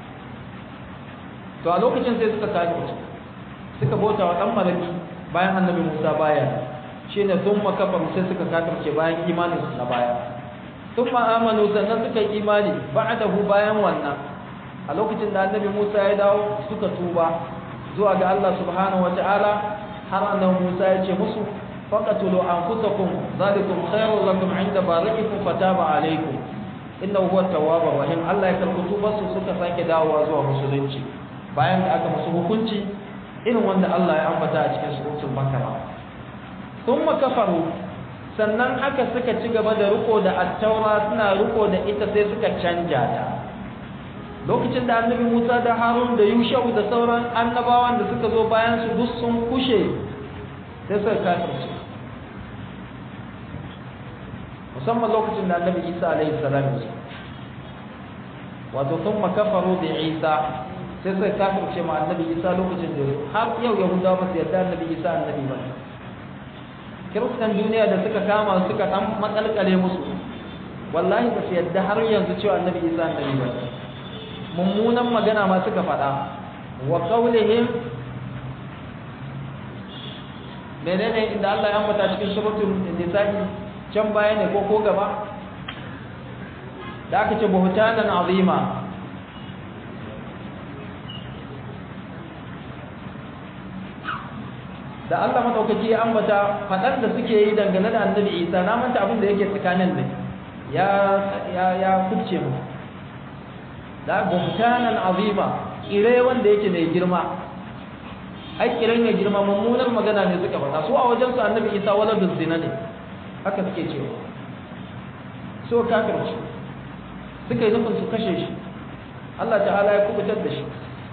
to a lokacin sai suka kaji suka bauta wa ɗan malami bayan annabi musa baya shine thumma kafaru sai suka kafirce bayan imanin su na baya thumma amanu sannan suka yi imani ba'dahu bayan wannan a lokacin da annabi Musa ya dawo suka tuba zuwa ga Allah subhanahu wataala har annabi Musa ya ce musu faqatulu anfusakum zalikum khairul lakum 'inda bari'ikum fataba alaykum innahu huwa tawwabur rahim Allah ya karɓi tubarsu suka sake dawowa zuwa musulunci bayan da aka musu hukunci irin wanda Allah ya ambata a cikin suratul bakara thumma kafaru sannan haka suka ci gaba da riko da at-taura suna riko da ita sai suka canja ta lokacin da annabi Musa da Harun da Yushau da sauran annabawan da suka zo bayan su duk sun kushe sai suka kafirce musamman lokacin da annabi Isa alaihi salam ya wato thumma kafaru bi Isa sai suka kafirce ma annabi Isa lokacin da har yau Yahudawa ba su yarda annabi Isa annabi ba kiristan duniya da suka kama suka dan matsalkale musu wallahi ba su yarda har yanzu cewa annabi Isa annabi ba mummunan magana ma suka faɗa wa qawlihim menene inda Allah ya ambata cikin suratul nisa'i can baya ne ko ko gaba da aka ce buhtanan azima da Allah madaukaki ya ambata fadar da suke yi dangane da Annabi Isa na manta abin da yake tsakanin ne ya ya ya kubce mu da buhtanan azima kire wanda yake mai girma ai kiran ya girma mummunar magana ne suka faɗa su a wajen su Annabi Isa waladul zina ne haka suke cewa so kafirci suka yi nufin su kashe shi Allah ta'ala ya kubutar da shi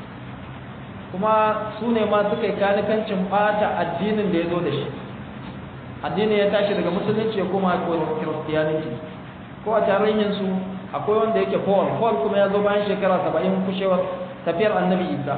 kuma su ne ma suka yi kanikancin bata addinin da ya zo da shi addinin ya tashi daga musulunci ya koma kiristiyaniki ko a tarihin su akwai wanda yake paul paul kuma ya zo bayan shekara saba'in kushewar tafiyar annabi isa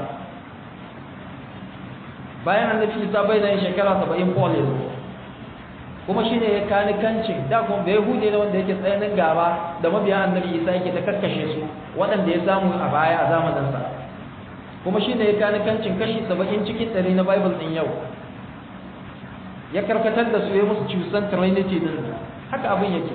bayan annabi isa bai da shekara saba'in paul ya zo kuma shi ne ya kanikancin da kuma bai hude da wanda yake tsayanin gaba da mabiyan annabi isa yake ta kakkashe su waɗanda ya samu a baya a zamaninsa kuma shi ne ya kanikancin kashi saba'in cikin ɗari na bible ɗin yau ya karkatar da su ya musu cusan trinity din haka abin yake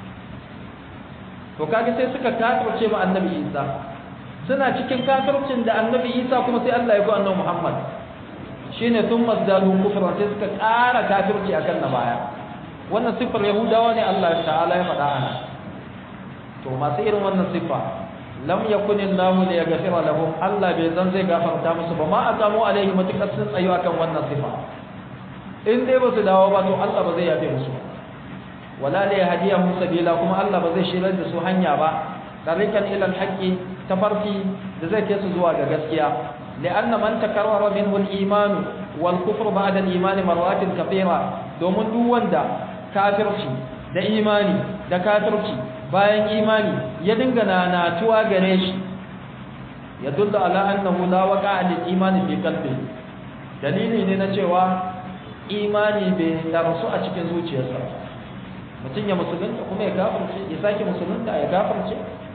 to kaga sai suka kafirce ma annabi isa suna cikin kafircin da annabi isa kuma sai allah ya ko annabi muhammad shine sun mazdalu kufra sai suka ƙara kafirci akan na baya wannan siffar yahudawa ne Allah ta'ala ya faɗa ana to masu irin wannan siffa lam yakun Allah li yaghfira lahum Allah bai zan zai gafarta musu ba ma azamu alaihi matukar sun tsayo akan wannan siffa in dai ba su dawo ba to Allah ba zai yafe musu wala li yahdiyahum sabila kuma Allah ba zai shirar da su hanya ba tarikan ila alhaqi tafarki da zai kai su zuwa ga gaskiya لأن من تكرر منه الإيمان والكفر بعد الإيمان مرات كثيرة domin duk wanda kafirci da imani da kafirci bayan imani ya dinga nanatuwa gare shi ya dulla ala annahu la waqa lil imani fi qalbi dalili ne na cewa imani bai darsu a cikin zuciyarsa mutum ya musulunta kuma ya kafirce ya sake musulunta ya kafirce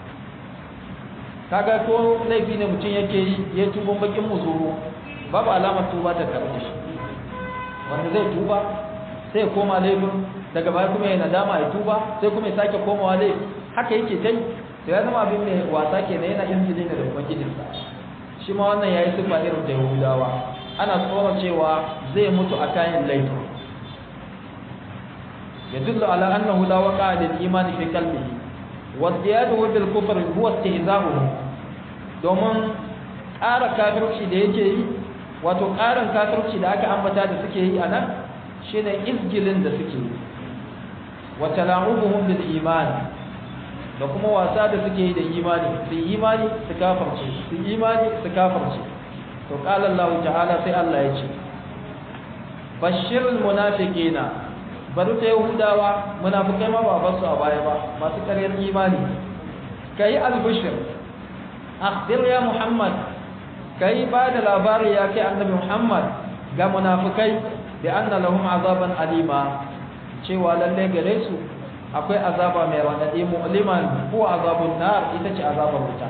kaga ko laifi ne mutum yake yi ya tuba bakin muzuru babu alamar tuba ta karbe shi wanda zai tuba sai ya koma laifin daga baya kuma ya nadama ya tuba sai kuma ya sake komawa laifi haka yake kai to ya zama abin mai wasa kenan yana injili ne da ubangijinsa shi ma wannan yayi sifa irin da yahudawa ana tsoron cewa zai mutu a kayan laifin يدل على أنه لا وقع للإيمان في قلبه والزيادة بالكفر هو استهزاؤه domin ƙara kafirci da yake yi wato ƙarin kafirci da aka ambata da suke yi a nan shi ne izgilin da suke yi wata la'ubuhun bil imani da kuma wasa da suke yi da imani su imani su kafarce su imani su kafarce to ƙalar lahu ta'ala sai Allah ya ce bashirin munafiqina bari ta yahudawa munafikai ma ba basu a baya ba masu ƙaryar imani kai albishir akhbir ya muhammad kai ba da labari ya kai annabi muhammad ga munafikai da anna lahum azaban alima cewa lalle gare su akwai azaba mai radadi mu'liman ko azabun nar ita ce azabar wuta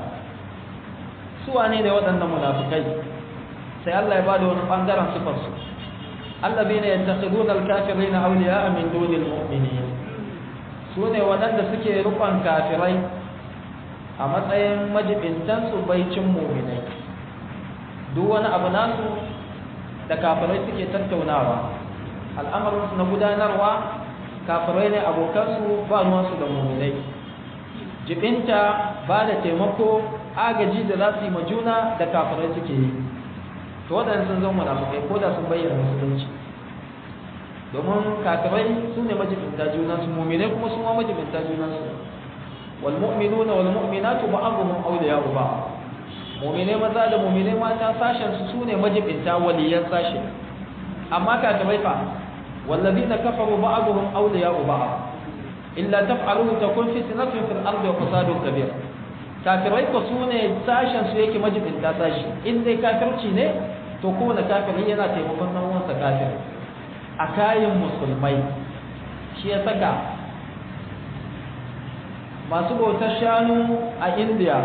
su wane ne waɗannan munafikai sai Allah ya bada wani bangaren sifar su allazina yattakhiduna al-kafirina awliya'a min dunil mu'minin sune waɗanda suke rukun kafirai a matsayin majibintan su baicin mu'minai duk wani abu nasu da kafirai suke tattaunawa al'amarin na gudanarwa kafirai ne abokansu ba ruwansu da mu'minai jibinta ba da taimako agaji da za su yi majuna da kafirai suke yi to waɗanda sun zama munafukai ko da sun bayyana musulunci domin kafirai su ne majibinta junansu muminai kuma su ma majibinta junansu wal mu'minuna wal mu'minatu ba'dhum awliya'u ba'd muminai maza da muminai mata sashen su su ne majibinta waliyan sashe amma kafirai fa wallazina kafaru ba'dhum awliya'u ba'd illa taf'aluhu takun fitnatun fil ardi wa fasadun kabir kafirai ko su ne sashen su yake majibinta sashi in dai kafirci ne to kowane kafiri yana taimakon nan wansa kafir a kayan musulmai shi ya saka masu bautar shanu a india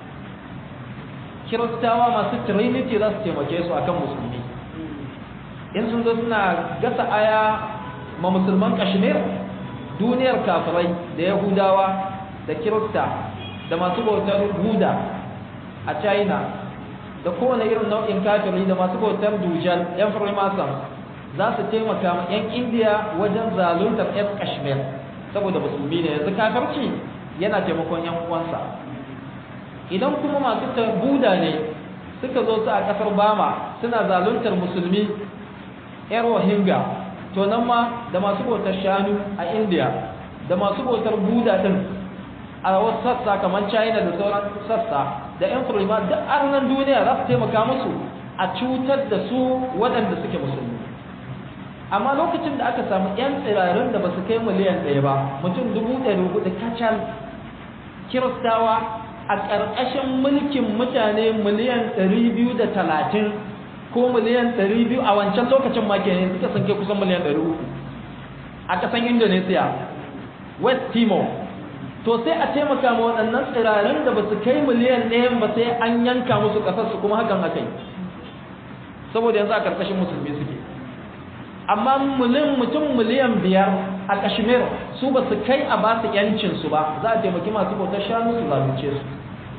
kiristawa masu trinity za su taimake su akan musulmi in sun zo suna gasa aya ma musulman kashmir duniyar kafirai da yahudawa da kirista da masu bautar buda a china da kowane irin nau'in kafiri da masu bautar dujal yan freemason za su taimaka ma yan indiya wajen zaluntar yan kashmir saboda musulmi ne yanzu kafirci yana taimakon yan uwansa idan kuma masu buda ne suka zo su a kasar bama suna zaluntar musulmi yan rohingya to nan ma da masu bautar shanu a indiya da masu bautar buda din a wasu sassa kamar china da sauran sassa da yan furima duk arnan duniya za su taimaka musu a cutar da su waɗanda suke musulmi amma lokacin da aka samu yan tsirarin da ba su kai miliyan ɗaya ba mutum dubu ɗari hudu kacal kiristawa a ƙarƙashin mulkin mutane miliyan ɗari biyu da talatin ko miliyan ɗari biyu a wancan lokacin ma kenan suka san kai kusan miliyan ɗari uku a ƙasan indonesia west timor to sai a taimaka ma waɗannan tsirarin da ba su kai miliyan ɗayan ba sai an yanka musu ƙasarsu kuma hakan haka yi saboda yanzu a ƙarƙashin musulmi suke amma miliyan mutum miliyan biyar a kashmir su ba su kai a ba su yancinsu ba za a taimaki masu bautar shanu su zalunce su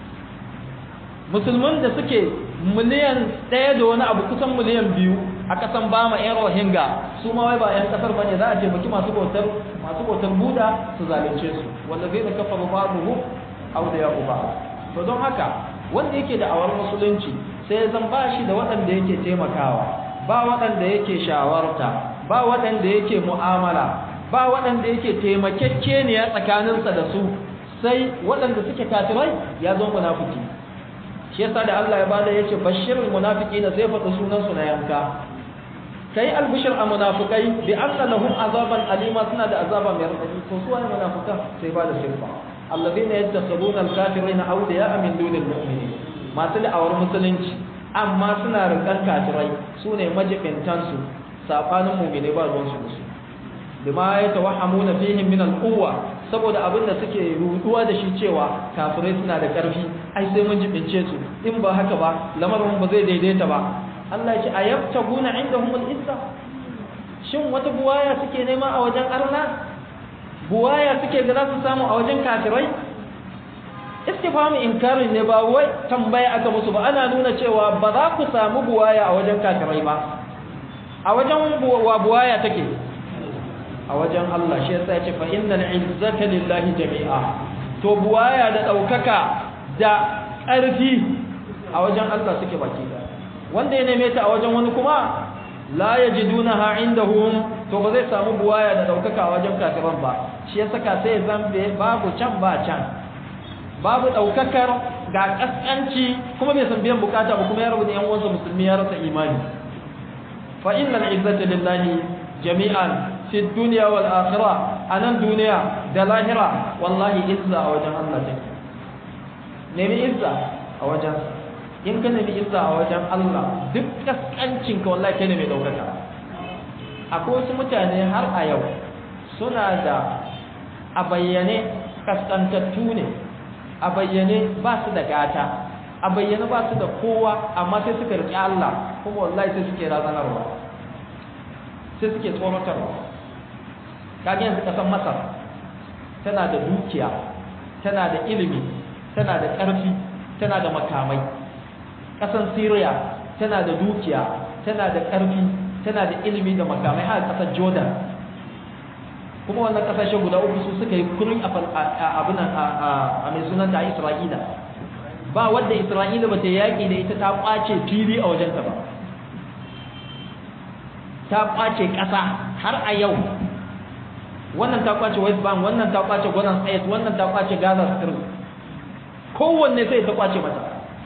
musulman da suke miliyan ɗaya da wani abu kusan miliyan biyu a ƙasan bama yan rohingya su ma wai ba yan ƙasar bane za a taimaki masu bautar masu bautar buda su zalunce su wanda zai da kafa babuhu aw da ya uba to don haka wanda yake da awar musulunci sai zan ba shi da waɗanda yake taimakawa ba waɗanda yake shawarta ba waɗanda yake mu'amala ba waɗanda yake taimakekkeniya tsakaninsa da su sai waɗanda suke kafirai ya zo munafiki shi yasa da Allah ya bada yace bashirul munafiqina sai faɗi sunan su na yanka kai albishir a munafikai bi anna lahum azaban alima suna da azaba mai radadi to su wani munafikan sai bada sirfa alladhina yattakhiduna alkafirina awliya'a min dunil mu'minin masu da'awar musulunci amma suna rikan kafirai su ne majibintansu safanin mumine ba ruwansu da su bima ya tawahhamuna fihim min al-quwwa saboda abin da suke ruduwa da shi cewa kafirai suna da karfi ai sai mun jibince su in ba haka ba lamarin ba zai daidaita ba Allah ya ce ayabtaguna indahum al-izza shin wata buwaya suke nema a wajen Allah buwaya suke ga za su samu a wajen kafirai istifhamu inkarin ne ba wai tambaya aka musu ba ana nuna cewa ba za ku samu buwaya a wajen kafirai ba a wajen wa buwaya take a wajen Allah shi yasa ya ce fa innal izzata lillahi jami'a to buwaya da daukaka da ƙarfi a wajen Allah suke baki wanda ya neme ta a wajen wani kuma la yajidunaha indahum to ba zai samu buwaya da daukaka a wajen kafiran ba shi yasa ka sai zambe babu can ba can babu daukakar ga kaskanci kuma bai san biyan bukata ba kuma ya rabu da yan uwansa musulmi ya rasa imani fa innal izzata lillahi jami'an fi dunya wal akhirah anan duniya da lahira wallahi izza a wajen Allah take nemi izza a wajen in ka nemi izza a wajen Allah duk kaskancin ka wallahi kai ne mai daukaka akwai wasu mutane har a yau suna da a bayyane kaskantattu ne a bayyane ba su da gata a bayyane ba su da kowa amma sai suka riƙe Allah kuma wallahi sai suke razanarwa sai suke tsoratarwa kage yanzu kasan masar tana da dukiya tana da ilimi tana da ƙarfi tana da makamai kasan syria tana da dukiya tana da ƙarfi tana da ilimi da makamai har kasar jordan kuma wannan kasashe guda uku su suka yi kurin abin a mai sunan da isra'ila ba wadda isra'ila ba ta yaƙi da ita ta ƙwace fili a wajenta ba ta ƙwace ƙasa har a yau wannan ta ƙwace west bank wannan ta ƙwace golan state wannan ta ƙwace gaza strip kowanne sai ta ƙwace mata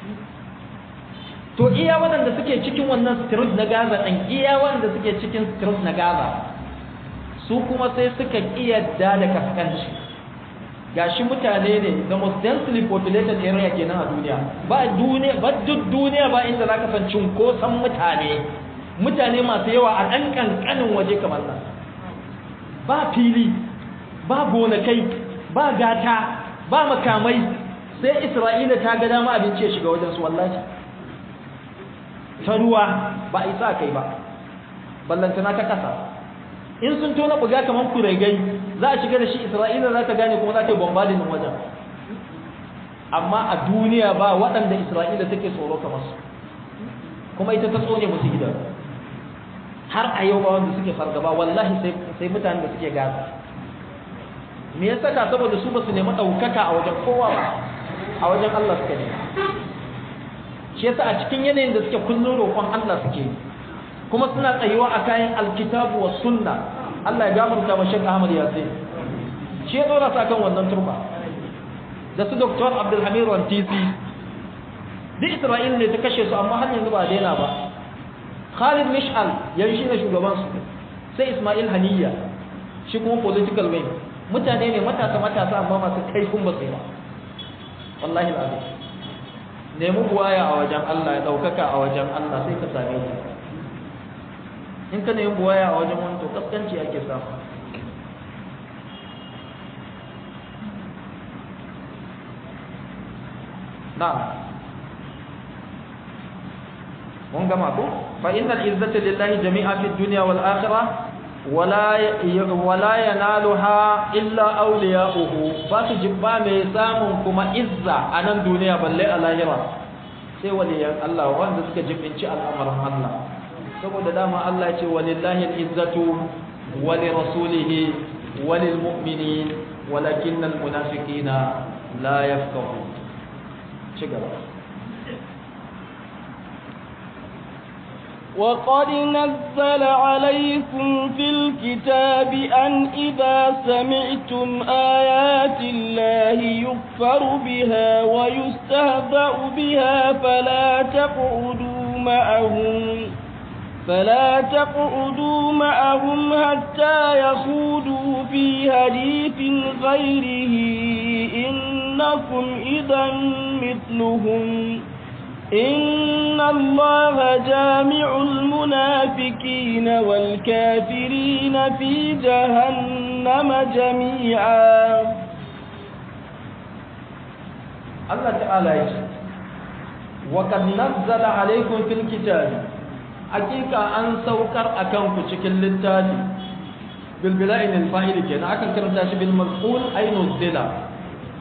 to iya waɗanda suke cikin wannan strip na gaza ɗan iya waɗanda suke cikin strip na gaza su kuma sai suka iyadda da kaskanci gashi mutane ne the most densely populated area kenan a duniya ba duniya ba duk duniya ba inda zaka san cunkoson mutane mutane masu yawa a ɗan ƙanƙanin waje kamar nan ba fili ba gonakai ba gata ba makamai sai isra'ila ta ga dama abinci ya shiga wajen su wallahi ta ruwa ba a isa kai ba ballantana ta kasa in sun tona buga kamar kuregai za a shiga da shi isra'ila za ta gane kuma za ta yi bombardin din wajen amma a duniya ba waɗanda isra'ila take tsoro kamar su kuma ita ta tsone musu gida har a yau ba wanda suke fargaba wallahi sai mutanen da suke gaza me ya saka saboda su ba su nemi ɗaukaka a wajen kowa ba a wajen allah suka nema shi yasa a cikin yanayin da suke kullum roƙon allah suke kuma suna tsayuwa a kayan alkitabu wa sunna Allah ya gafarta wa Sheikh Ahmad Yasin shi ya dora sa kan wannan turba da su Dr. Abdul Hamid Rantisi duk Isra'il ne ta kashe su amma har yanzu ba daina ba Khalid Mish'al yanzu shi ne shugaban su sai Ismail Haniya shi kuma political wing mutane ne matasa matasa amma masu kaifin basira wallahi alazim nemi buwaya a wajen Allah ya daukaka a wajen Allah sai ka same shi in ka nemi buwaya a wajen wani to kaskanci ake samu na mun gama ko fa innal izzata lillahi jami'a fid dunya wal akhirah wala wala yanaluha illa awliya'uhu ba su jibba mai samun kuma izza a nan duniya balle a lahira sai waliyan Allah wanda suka jibinci al'amarin Allah saboda dama Allah ce walillahi al-izzatu wa li rasulihi wa lil mu'minin walakinnal munafiqina la yafqahun cigaba وقد نزل عليكم في الكتاب أن إذا سمعتم آيات الله يكفر بها ويستهزأ بها فلا تقعدوا معهم فلا تقعدوا معهم حتى يخوضوا في حديث غيره إنكم إذا مثلهم إن الله جامع المنافقين والكافرين في جهنم جميعا الله تعالى يقول وقد نزل عليكم في الكتاب hakika an saukar akan ku cikin littafi bil bila'in al fa'il kenan akan karanta shi bil maf'ul ay nuzila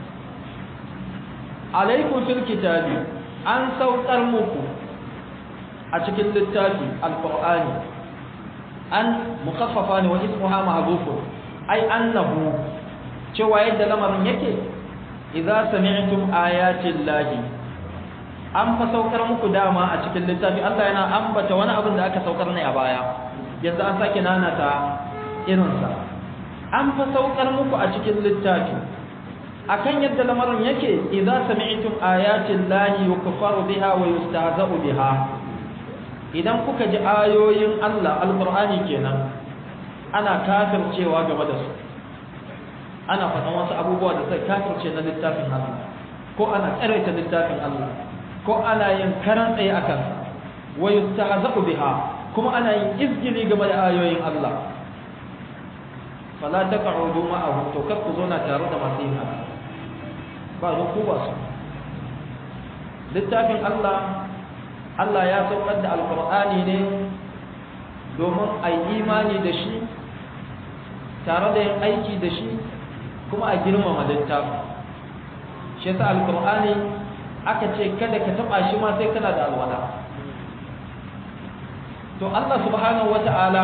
alaykum fil kitabi an saukar muku a cikin littafi alqur'ani an mukaffafa ne wa ismuha ma'zufun ay annahu cewa yadda lamarin yake idza sami'tum ayati llahi an fa saukar muku dama a cikin littafi Allah yana ambata wani abin da aka saukar ne a baya yanzu an sake nanata irinsa an fa saukar muku a cikin littafi akan yadda lamarin yake idza sami'tum ayatin lahi yukfaru biha wa yustahza'u biha idan kuka ji ayoyin Allah alqur'ani kenan ana kafircewa game da su ana faɗan wasu abubuwa da sai kafirce na littafin Allah ko ana tsaraita littafin Allah ko ana yin karan tsaye akan wa yustahza'u biha kuma ana yin izgili game da ayoyin Allah fala taq'udu ma'ahum to kar ku zauna tare da masu yin haka ba zo ku ba su littafin Allah Allah ya saukar da alqur'ani ne domin a yi imani da shi tare da yin aiki da shi kuma a girmama littafi shi yasa alkur'ani aka ce kada ka taba shi ma sai kana da alwala to Allah subhanahu wata'ala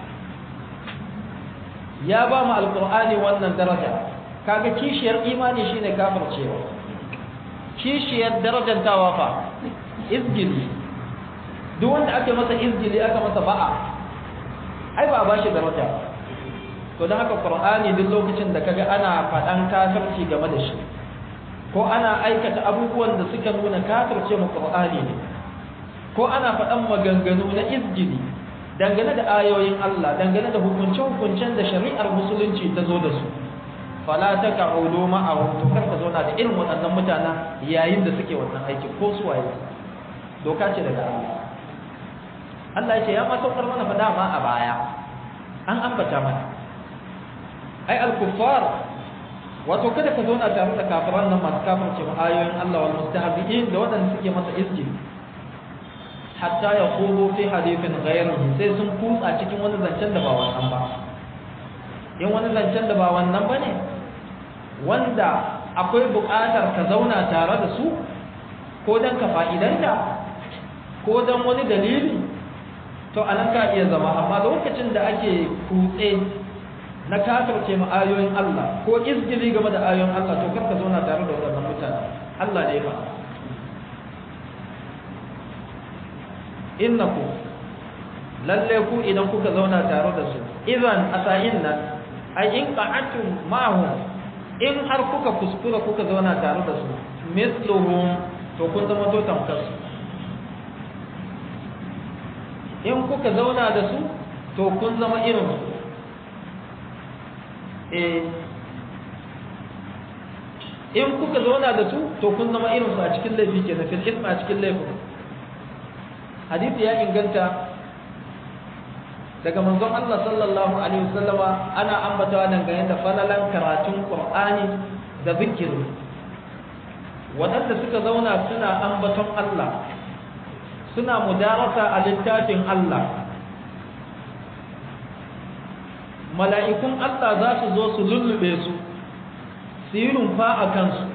ya ba mu alkur'ani wannan daraja kaga kishiyar imani shine kafircewa kishiyar darajantawa fa izgili duk wanda ake masa izgili aka masa ba'a ai ba ba shi daraja to don haka qur'ani duk lokacin da kaga ana faɗan kafirci game da shi ko ana aikata abubuwan da suka nuna kafirce mu qur'ani ne ko ana faɗan maganganu na izgili dangane da ayoyin Allah dangane da hukunce-hukuncen da shari'ar musulunci ta zo da su fala ta ka'udu ma'ahum to karka zauna da irin waɗannan mutanen yayin da suke wannan aikin ko su waye doka ce daga Allah Allah ya ce ya ma saukar mana fada ma a baya an ambata mana ai al-kuffar wato kada ka zauna tare da kafiran nan masu kafirce ayoyin Allah wal mustahzi'in da waɗanda suke masa izgili hatta ya kudu fi hadithin ghayrihi sai sun kutsa cikin wani zancen da ba wannan ba in wani zancen da ba wannan ba ne wanda akwai buƙatar ka zauna tare da su ko don ka fa'idanta ko don wani dalili to a nan ka iya zama amma lokacin da ake kutse na kafirce ma ayoyin Allah ko izgili game da ayoyin Allah to karka zauna tare da waɗannan mutane Allah ne ba innaku lalle ku idan kuka zauna tare da su idan asayin nan ai in qa'atum ma'hum in har kuka kuskura kuka zauna tare da su misluhum to kun zama to tamkar su in kuka zauna da su to kun zama irin su eh in kuka zauna da su to kun zama irin su a cikin laifi kenan fil isma a cikin laifin hadisi ya inganta daga manzon Allah sallallahu alaihi wasallama ana ambatawa dangane da falalan karatun Qur'ani da zikiri waɗanda suka zauna suna ambaton Allah suna mudarasa a littafin Allah mala'ikun Allah za su zo su lullube su su yi rumfa a kansu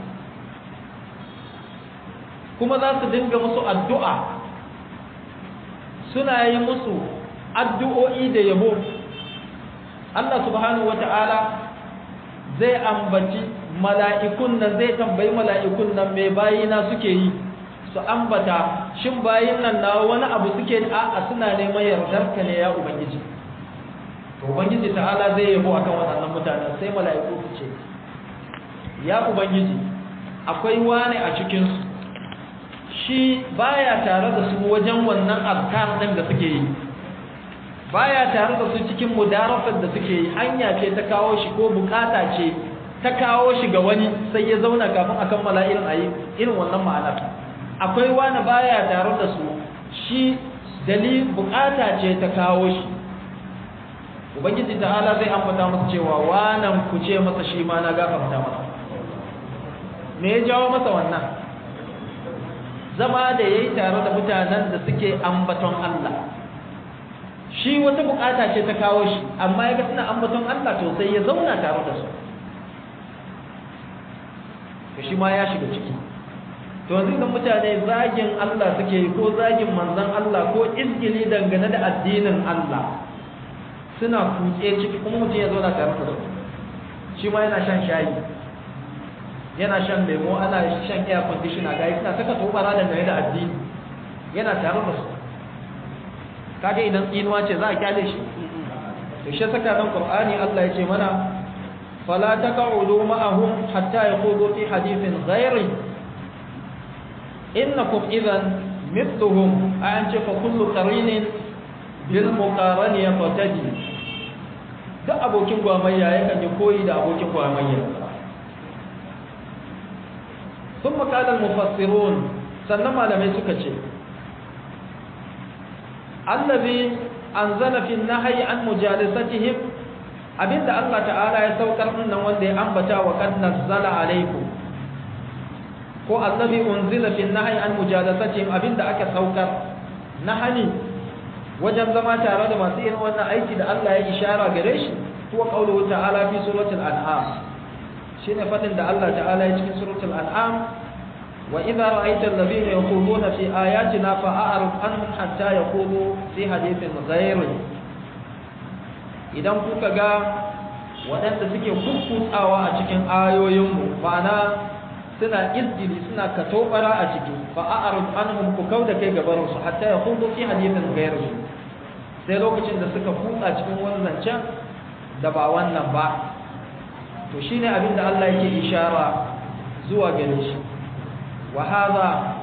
kuma za su dinga musu addu'a suna yi musu addu'o'i da yabo Allah subhanahu wa ta'ala zai ambaci mala'ikun nan zai tambayi mala'ikun nan mai bayina suke yi su ambata shin bayin nan na wani abu suke a suna neman yardar ka ne ya ubangiji to ubangiji ta'ala zai yabo akan waɗannan mutanen sai mala'iku su ce ya ubangiji akwai wani a cikinsu shi baya tare da su wajen wannan azkar din da suke yi baya tare da su cikin mudarafar da suke yi hanya ce ta kawo shi ko bukata ce ta kawo shi ga wani sai ya zauna kafin a kammala irin ayi irin wannan ma'anar akwai wani baya tare da su shi dalil bukata ce ta kawo shi ubangiji ta'ala zai ambata masa cewa wanan ku ce masa shi ma na gafarta masa me ya jawo masa wannan zama da yayi tare da mutanen da suke ambaton Allah shi wata bukata ce ta kawo shi amma ya ga suna ambaton Allah to sai ya zauna tare da su to shi ma ya shiga ciki to yanzu idan mutane zagin Allah suke yi ko zagin manzon Allah ko izgili dangane da addinin Allah suna kutse ciki kuma mutum ya zauna tare da su shi ma yana shan shayi yana shan lemo ana shan air conditioner ga suna saka tobara dangane da addini yana tare da su kaga idan tsinuwa ce za a kyale shi to shi saka nan qur'ani Allah ya ce mana fala taq'udu ma'ahum hatta yaqudu fi hadithin ghairi innakum idhan mithluhum an ce fa kullu qarinin bil muqarani yaqtadi duk abokin gwamayya yakan yi koyi da abokin gwamayya ثم قال المفسرون sannan malamai suka ce allazi anzala fi nahyi an mujalisatihim abinda Allah ta'ala ya saukar nan wanda ya ambata wa qad nazzala alaykum ko allazi unzila fi nahyi an mujalisatihim abinda aka saukar nahani wajen zama tare da masu irin wannan aiki da Allah ya ishara gare shi huwa qawluhu ta'ala fi suratul an'am shine fadin da Allah ta'ala ya cikin suratul an'am wa idza ra'aita alladhina yaquluna fi ayatina fa'arid anhum hatta yaqulu fi hadithin ghayri idan kuka ga waɗanda suke kukkutsawa a cikin ayoyinmu ma'ana suna izdili suna katobara a ciki fa'arid anhum ku kauda kai gabarin su hatta yaqulu fi hadithin ghayri sai lokacin da suka kutsa cikin wannan zancen da ba wannan ba to shine abin da Allah yake ishara zuwa gare shi wa hadha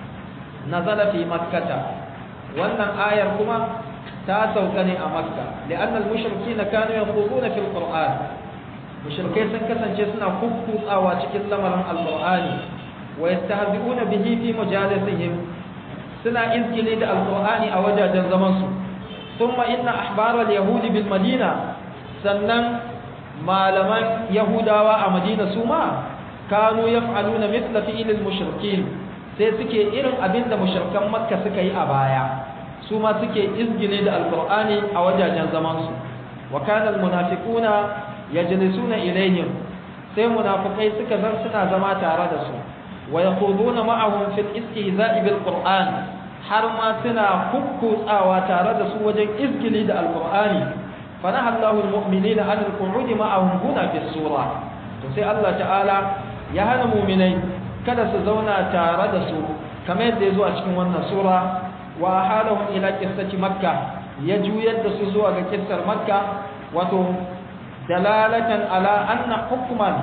nazala fi makkah wannan ayar kuma ta sauka ne a makka li'anna al-mushrikeena kanu yaquluna fil qur'an mushrikai sun kasance suna kukkutsawa cikin lamarin al-qur'ani wa yastahzi'una bihi fi majalisihim suna izgili da al-qur'ani a wajajen zaman su thumma inna ahbar al-yahud bil madina sannan malaman yahudawa a madina su ma kanu yaf'aluna mithla fi'l al-mushrikin sai suke irin abin da mushrikan makka suka yi a baya su ma suke izgile da alqur'ani a wajajen zaman su wa kana al-munafiquna yajlisuna ilayhim sai munafikai suka zan suna zama tare da su wa yaquduna ma'ahum fil istihza'i bil qur'an har ma suna kukkutsawa tare da su wajen izgili da alqur'ani فنهى الله المؤمنين عن القعود معهم هنا في السورة sai Allah ta'ala ya hana mu'minai kada su zauna tare da su kamar yadda ya zo a cikin wannan sura wa halahum ila qissati makka ya juyar da su zuwa ga kissar makka wato dalalatan ala anna hukman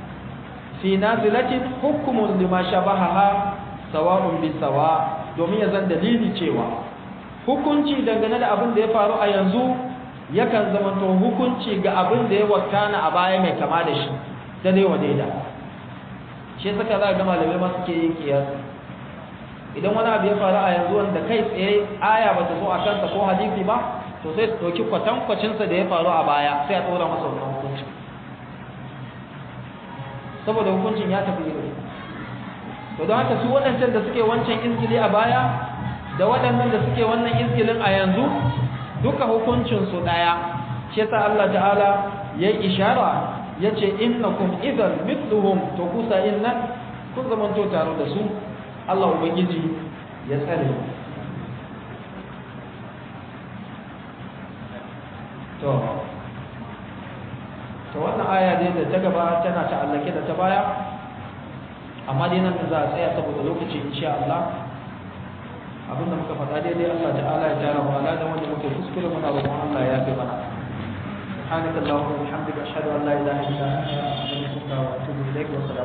fi nazilatin hukmun lima shabahaha sawa'un bi sawa domin ya zan dalili cewa hukunci dangane da abin da ya faru a yanzu yakan zamanto hukunci ga abin da ya wakana a baya mai kama da shi da dai wa daida shi saka za ga malamai ma suke yin kiyasi idan wani abu ya faru a yanzu wanda kai tsaye aya ba ta zo a kansa ko hadisi ba to sai su ɗauki kwatankwacinsa da ya faru a baya sai a ɗora masa wannan hukunci saboda hukuncin ya tafi iri to don haka su waɗancan da suke wancan izgili a baya da waɗannan da suke wannan izgilin a yanzu duka hukuncinsu ɗaya shi yasa Allah ta'ala ya yi ishara ya ce innakum idan mithluhum to kusa innan kun zamanto tare da su Allah ubangiji ya tsare to to wannan aya dai da ta gaba tana ta'allake da ta baya amma dai nan za a tsaya saboda lokaci insha Allah abinda muka faɗa daidai Allah ta'ala ya tara mu ala da wanda muke kuskure muna roƙon Allah ya fi mana سبحانك اللهم وبحمدك اشهد ان لا اله الا انت استغفرك واتوب اليك والسلام